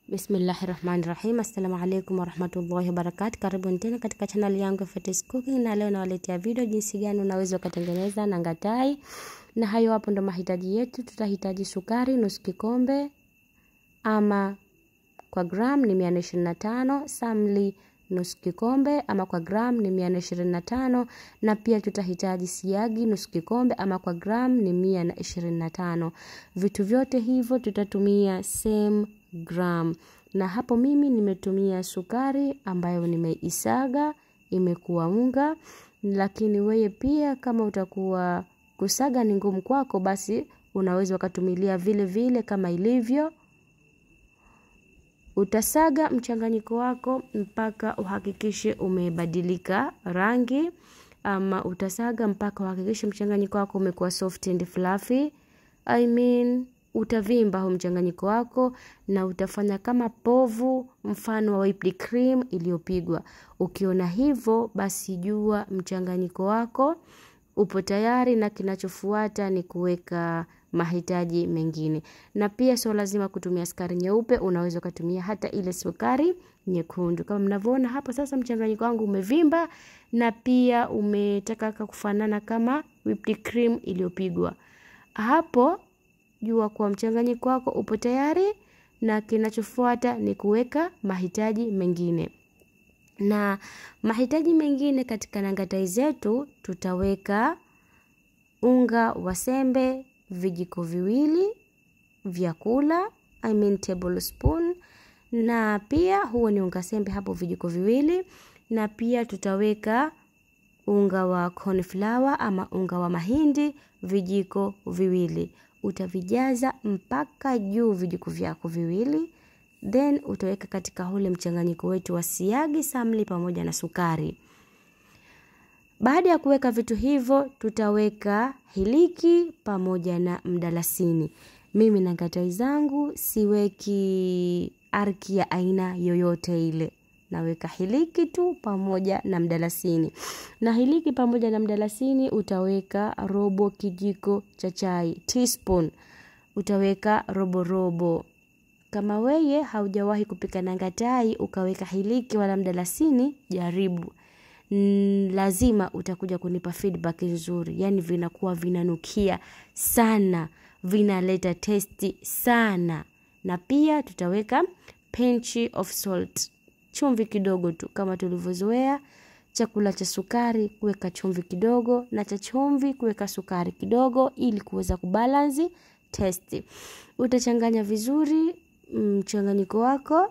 Bismillahi rahmani rahim. Assalamu alaikum warahmatullahi wabarakatu. Karibuni tena katika chaneli yangu ya Fatty's Cooking, na leo nawaletea video jinsi gani unaweza ukatengeneza nangatai, na hayo hapo ndo mahitaji yetu. Tutahitaji sukari nusu kikombe ama kwa gram ni mia na ishirini na tano, samli nusu kikombe ama kwa gram ni mia na ishirini na tano, na pia tutahitaji siagi nusu kikombe ama kwa gram ni mia na ishirini na tano. Vitu vyote hivyo tutatumia same gram, na hapo mimi nimetumia sukari ambayo nimeisaga imekuwa unga, lakini weye pia kama utakuwa kusaga ni ngumu kwako, basi unaweza ukatumilia vile vile kama ilivyo utasaga mchanganyiko wako mpaka uhakikishe umebadilika rangi, ama utasaga mpaka uhakikishe mchanganyiko wako umekuwa soft and fluffy. I mean, utavimba huu mchanganyiko wako na utafanya kama povu mfano wa whipped cream iliyopigwa. Ukiona hivyo, basi jua mchanganyiko wako upo tayari, na kinachofuata ni kuweka mahitaji mengine. Na pia sio lazima kutumia sukari nyeupe, unaweza ukatumia hata ile sukari nyekundu. Kama mnavyoona hapo sasa, mchanganyiko wangu umevimba na pia umetaka kufanana kama whipped cream iliyopigwa. Hapo jua kuwa mchanganyiko wako upo tayari, na kinachofuata ni kuweka mahitaji mengine. Na mahitaji mengine katika nangatai zetu tutaweka unga wa sembe vijiko viwili vya kula, I mean tablespoon, na pia huo ni unga sembe hapo vijiko viwili, na pia tutaweka unga wa cornflour ama unga wa mahindi vijiko viwili. Utavijaza mpaka juu vijiko vyako viwili, then utaweka katika ule mchanganyiko wetu wa siagi, samli pamoja na sukari. Baada ya kuweka vitu hivyo, tutaweka hiliki pamoja na mdalasini. Mimi na ngatai zangu siweki arki ya aina yoyote ile, naweka hiliki tu pamoja na mdalasini. Na hiliki pamoja na mdalasini utaweka robo kijiko cha chai, teaspoon. Utaweka robo robo. Kama weye haujawahi kupika nangatai ukaweka hiliki wala mdalasini, jaribu. Mm, lazima utakuja kunipa feedback nzuri, yaani vinakuwa vinanukia sana, vinaleta testi sana. Na pia tutaweka pinch of salt, chumvi kidogo tu, kama tulivyozoea chakula cha sukari kuweka chumvi kidogo, na cha chumvi kuweka sukari kidogo, ili kuweza kubalansi testi. Utachanganya vizuri mchanganyiko wako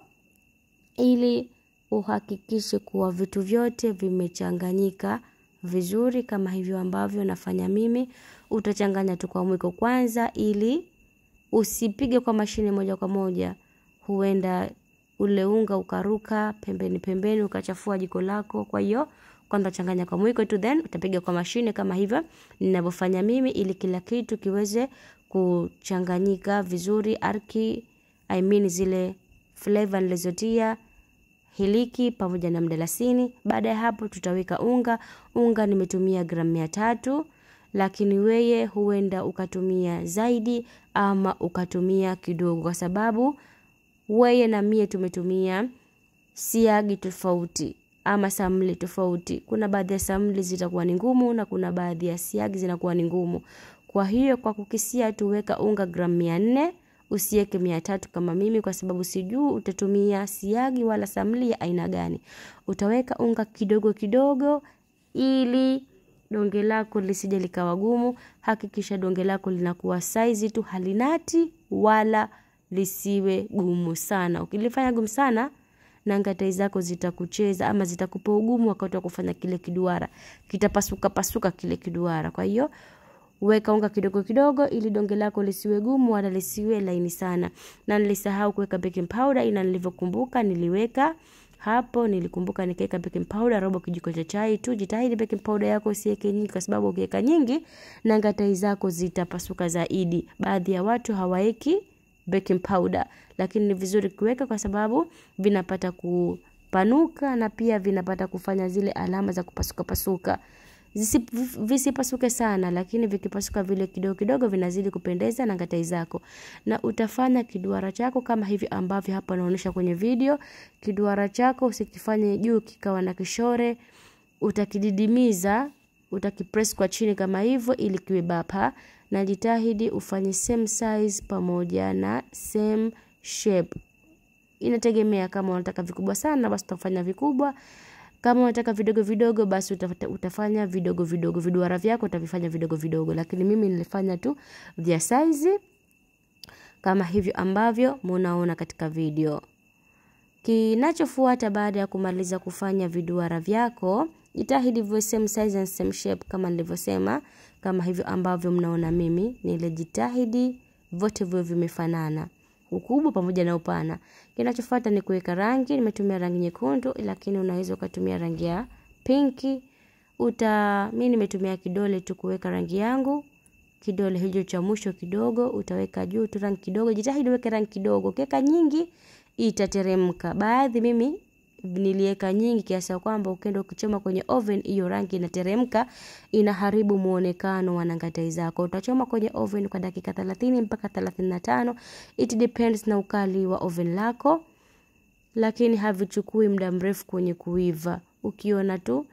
ili uhakikishe kuwa vitu vyote vimechanganyika vizuri kama hivyo ambavyo nafanya mimi. Utachanganya tu kwa mwiko kwanza, ili usipige kwa mashine moja kwa moja, huenda ule unga ukaruka pembeni pembeni ukachafua jiko lako. Kwa hiyo kwanza changanya kwa mwiko tu, then utapiga kwa mashine kama hivyo ninavyofanya mimi, ili kila kitu kiweze kuchanganyika vizuri arki, I mean zile flavor nilizotia hiliki pamoja na mdalasini. Baada ya hapo tutaweka unga. Unga nimetumia gramu mia tatu, lakini weye huenda ukatumia zaidi ama ukatumia kidogo, kwa sababu weye na mie tumetumia siagi tofauti ama samli tofauti. Kuna baadhi ya samli zitakuwa ni ngumu na kuna baadhi ya siagi zinakuwa ni ngumu. Kwa hiyo kwa kukisia tuweka unga gramu mia nne usiweke mia tatu kama mimi, kwa sababu sijui utatumia siagi wala samli ya aina gani. Utaweka unga kidogo kidogo, ili donge lako lisije likawa gumu. Hakikisha donge lako linakuwa saizi tu, halinati wala lisiwe gumu sana. Ukilifanya gumu sana, nangatai zako zitakucheza ama zitakupa ugumu wakati wa kufanya kile kiduara, kitapasuka pasuka kile kiduara. Kwa hiyo weka unga kidogo kidogo ili donge lako lisiwe gumu wala lisiwe laini sana. Na nilisahau kuweka baking powder, ila nilivyokumbuka niliweka hapo. Nilikumbuka nikaweka baking powder robo kijiko cha chai tu. Jitahidi baking powder yako usiweke nyingi, kwa sababu ukiweka nyingi nangatai zako zitapasuka zaidi. Baadhi ya watu hawaeki baking powder, lakini ni vizuri kuweka kwa sababu vinapata kupanuka na pia vinapata kufanya zile alama za kupasuka pasuka Zisi, visipasuke sana lakini vikipasuka vile kidogo kidogo vinazidi kupendeza na ngatai zako na utafanya kiduara chako kama hivi ambavyo hapa naonyesha kwenye video kiduara chako usikifanye juu kikawa na kishore utakididimiza utakipress kwa chini kama hivyo ili kiwe bapa na jitahidi ufanye same size pamoja na same shape inategemea kama unataka vikubwa sana basi utafanya vikubwa kama unataka vidogo vidogo basi utafata, utafanya vidogo vidogo viduara vyako utavifanya vidogo vidogo lakini mimi nilifanya tu vya size kama hivyo ambavyo munaona katika video kinachofuata baada ya kumaliza kufanya viduara vyako jitahidi viwe same size and same shape kama nilivyosema kama hivyo ambavyo mnaona mimi nilijitahidi vote viwe vimefanana ukubwa pamoja na upana kinachofuata ni kuweka rangi nimetumia rangi nyekundu lakini unaweza ukatumia rangi ya pinki uta mi nimetumia kidole tu kuweka rangi yangu kidole hicho cha mwisho kidogo utaweka juu tu rangi kidogo jitahidi uweke rangi kidogo ukiweka nyingi itateremka baadhi mimi niliweka nyingi kiasi ya kwamba ukienda ukichoma kwenye oven hiyo rangi inateremka inaharibu muonekano wa nangatai zako utachoma kwenye oven kwa dakika 30 mpaka 35 it depends na ukali wa oven lako lakini havichukui muda mrefu kwenye kuiva ukiona tu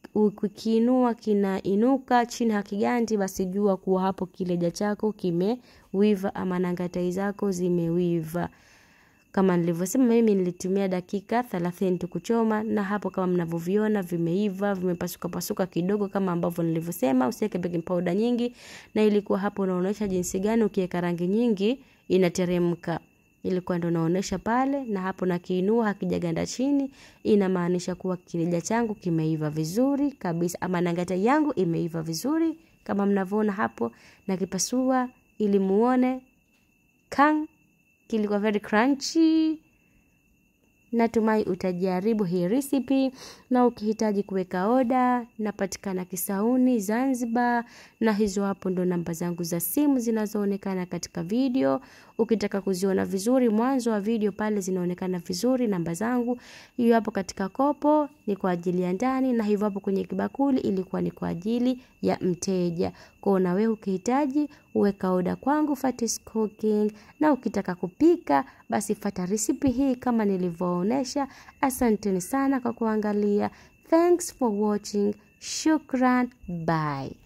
ukiinua kinainuka chini hakigandi basi jua kuwa hapo kileja chako kimewiva ama nangatai zako zimewiva kama nilivyosema mimi nilitumia dakika 30 tu kuchoma na hapo kama mnavyoviona vimeiva vimepasuka pasuka kidogo kama ambavyo nilivyosema usiweke baking powder nyingi na ilikuwa hapo unaonyesha jinsi gani ukiweka rangi nyingi inateremka ilikuwa ndo naonesha pale na hapo nakiinua hakijaganda chini inamaanisha kuwa kilija changu kimeiva vizuri kabisa ama nangata yangu imeiva vizuri kama mnavyoona hapo nakipasua ili muone kang kilikuwa very crunchy natumai utajaribu hii recipe na ukihitaji kuweka oda napatikana kisauni zanzibar na hizo hapo ndo namba zangu za simu zinazoonekana katika video ukitaka kuziona vizuri mwanzo wa video pale zinaonekana vizuri namba zangu hiyo hapo katika kopo ni kwa ajili ya ndani na hivyo hapo kwenye kibakuli ilikuwa ni kwa ajili ya mteja kwao na wewe ukihitaji uweka oda kwangu Fatis Cooking na ukitaka kupika basi fata risipi hii kama nilivyoonesha asanteni sana kwa kuangalia thanks for watching shukran bye